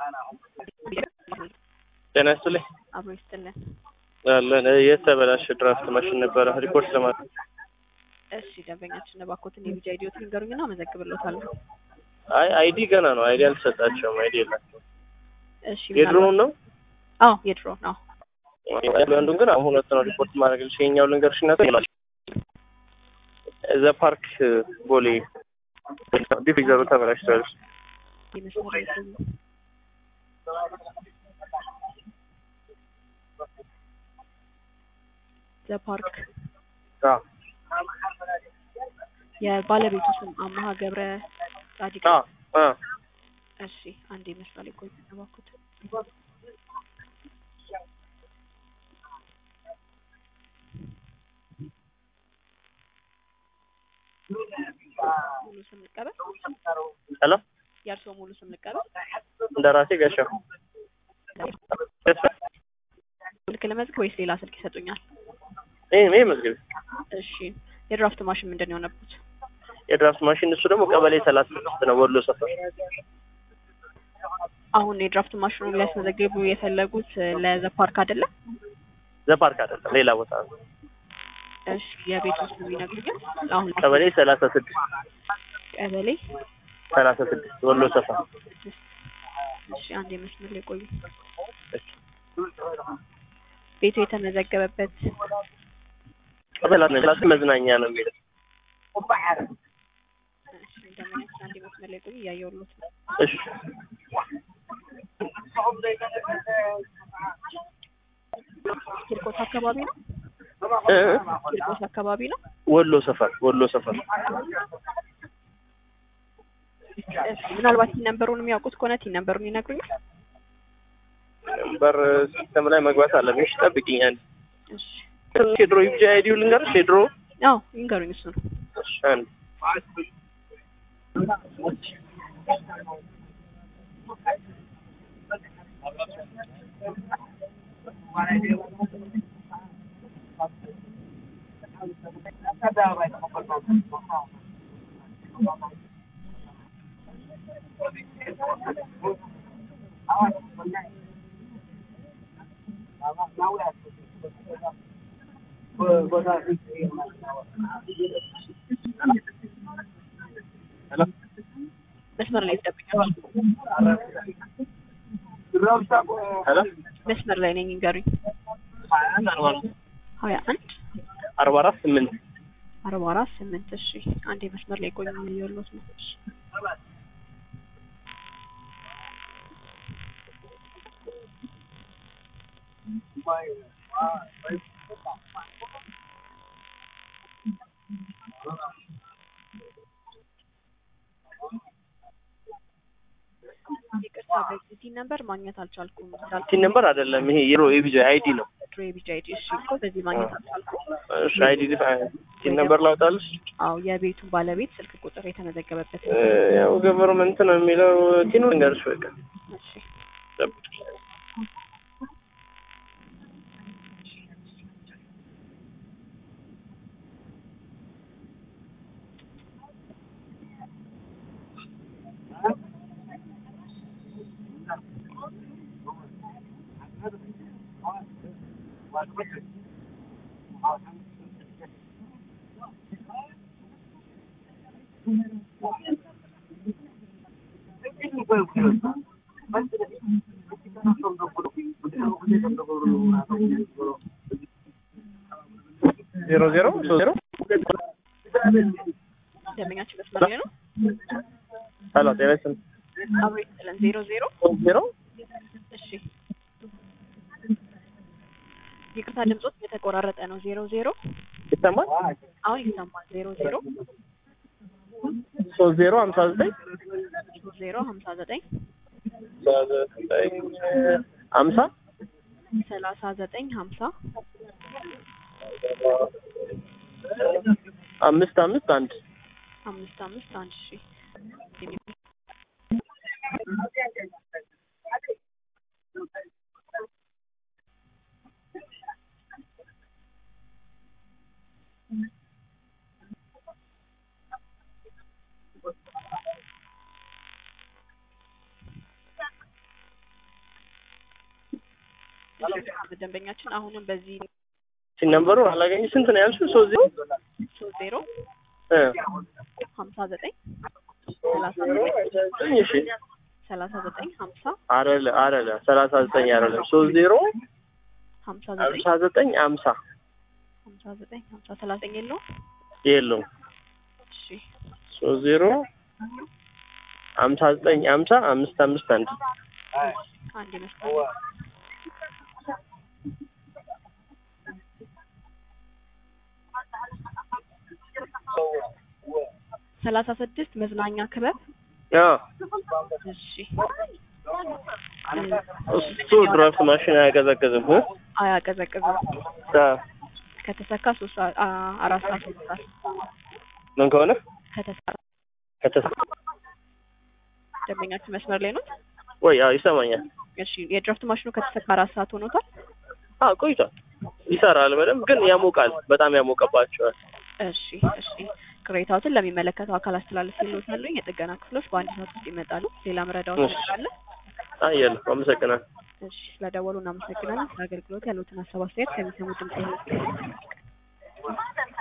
ጤና ይስጥልኝ። አብሮ ይስጥልን። አለን የተበላሸ ድራፍት ማሽን ነበረ ሪፖርት ለማድረግ እሺ ደንበኛችን እባክዎትን የቢጃ አይዲዎት ንገሩኝና አመዘግብሎታለሁ። አይ አይዲ ገና ነው። አይዲ አልተሰጣቸውም። አይዲ የላቸው። እሺ የድሮውን ነው አዎ የድሮ ነው። አንዱን ግን አሁን ሁለት ነው ሪፖርት ማድረግ ልሽ የኛው ልንገርሽ እና እዛ ፓርክ ቦሌ ዲፍሪዘሩ ተበላሽቷል። የመስመር የቆዩ ዘፓርክ አዎ የባለቤቱ ስም አማሀ ገብረ ጻዲቅ አዎ አዎ እሺ አንድ መስመር ላይ ቆዩ እባክዎት ሙሉ ስም ልቀበል ሄሎ የእርስዎ ሙሉ ስም ልቀበል እንደ ራሴ ጋሻው ስልክ ልመዝግ ወይስ ሌላ ስልክ ይሰጡኛል ይሄ ይሄ መዝገብ እሺ የድራፍት ማሽን ምንድን ነው የሆነበት የድራፍት ማሽን እሱ ደግሞ ቀበሌ ሰላሳ ስድስት ነው ወሎ ሰፈር አሁን የድራፍት ማሽኑን ሊያስመዘግቡ የፈለጉት ለዘፓርክ አይደለም ዘፓርክ አይደለም ሌላ ቦታ ነው እሺ የቤት ውስጥ ይነግሩኛል አሁን ቀበሌ ሰላሳ ስድስት ቀበሌ ሰላሳ ስድስት ወሎ ሰፈር እሺ አንድ የመስመር ላይ ቆዩ ቤቱ የተመዘገበበት ቀበሌ መዝናኛ ነው የሚለው እሺ እንደምንም አንድ የመስመር ላይ ቆዩ እያየሁልዎት ነው እሺ ቂርቆስ አካባቢ ነው እ ቂርቆስ አካባቢ ነው ወሎ ሰፈር ወሎ ሰፈር እሺ ምናልባት ቲን ነምበሩን የሚያውቁት ከሆነ ቲን ነምበሩን ይነግሩኛል ነምበር ሲስተም ላይ መግባት አለብሽ ጠብቂኝ አንድ እሺ ሼድሮ ይብጃ አይዲው ልንገርሽ ሼድሮ አዎ ይንገሩኝ እሱ ነው እሺ አንድ መስመር ላይ ይጠብቃል ሄሎ መስመር ላይ ነኝ ይንገሩኝ ሀያ አንድ አርባ አራት ስምንት አርባ አራት ስምንት እሺ አንዴ መስመር ላይ ቆዩ እያየሁልዎት ነው እሺ ይቅርታ በዚህ ነምበር ማግኘት አልቻልኩም እንዳልኩ ቲን ነምበር አይደለም ይሄ የሮ የቢጃ አይዲ ነው ድሮ የቢጃ አይዲ እሺ እኮ በዚህ ማግኘት አልቻልኩም እሺ አይዲ ቲን ነምበር ላውጣልሽ አዎ የቤቱ ባለቤት ስልክ ቁጥር የተመዘገበበት እ ያው ገቨርንመንት ነው የሚለው ቲኑ ልንገርሽ በቃ እሺ ጠብቂ ዜሮ ዜሮ ሶስት ዜሮ ደንበኛችን መስመር ላይ ነው ሄሎ ጤና ይስጥልኝ አብሮ ይስጥልን ዜሮ ዜሮ ሶስት ዜሮ እሺ ይቅርታ ድምጾት የተቆራረጠ ነው ዜሮ ዜሮ ይሰማል አሁን ይሰማል ዜሮ ዜሮ ሶስት ዜሮ ሀምሳ ዘጠኝ ሶስት ዜሮ ሀምሳ ዘጠኝ ሀምሳ ሰላሳ ዘጠኝ ሀምሳ አምስት አምስት አንድ አምስት አምስት አንድ ሺ ደንበኛችን አሁንም በዚህ ሲን ነምበሩ አላገኝ ስንት ነው ያልሽው? ሶስት ዜሮ ሶስት ዜሮ እ ሀምሳ ዘጠኝ ሰላሳ ዘጠኝ ዘጠኝ እሺ ሰላሳ ዘጠኝ ሀምሳ አረለ አረለ ሰላሳ ዘጠኝ አረለ ሶስት ዜሮ ሀምሳ ዘጠኝ ሀምሳ ዘጠኝ ሀምሳ ሀምሳ ዘጠኝ ሀምሳ ሰላሳ ዘጠኝ የለውም። የለውም እሺ ሶስት ዜሮ ሀምሳ ዘጠኝ ሀምሳ አምስት አምስት አንድ አንድ ይመስላል። ሰላሳ ስድስት መዝናኛ ክበብ አዎ እሺ እሱ ድራፍት ማሽን አያቀዘቅዝም እ አያቀዘቅዝም። አዎ ከተሰካ ሶስት ሰዓት አ- አራት ሰዓት ይሞታል። ምን ከሆነ ከተሰራ ከተስ ደንበኛችን መስመር ላይ ነው። ወይ አዎ ይሰማኛል። እሺ የድራፍት ማሽኑ ከተሰካ አራት ሰዓት ሆኖታል። አዎ ቆይቷል። ይሰራል በደንብ ግን ያሞቃል። በጣም ያሞቀባቸዋል። እሺ እሺ ቅሬታዎትን ለሚመለከተው አካል አስተላለፍ ይሎታሉ። የጥገና ክፍሎች በአንድ ሰዓት ውስጥ ይመጣሉ። ሌላ መረዳዎት እሺ። ይችላለ። አየለ አመሰግናለሁ። እሺ ስለደወሉ እናመሰግናለን። ስለ አገልግሎት ያሉትን ሀሳብ አስተያየት ከሚሰሙ ድምጽ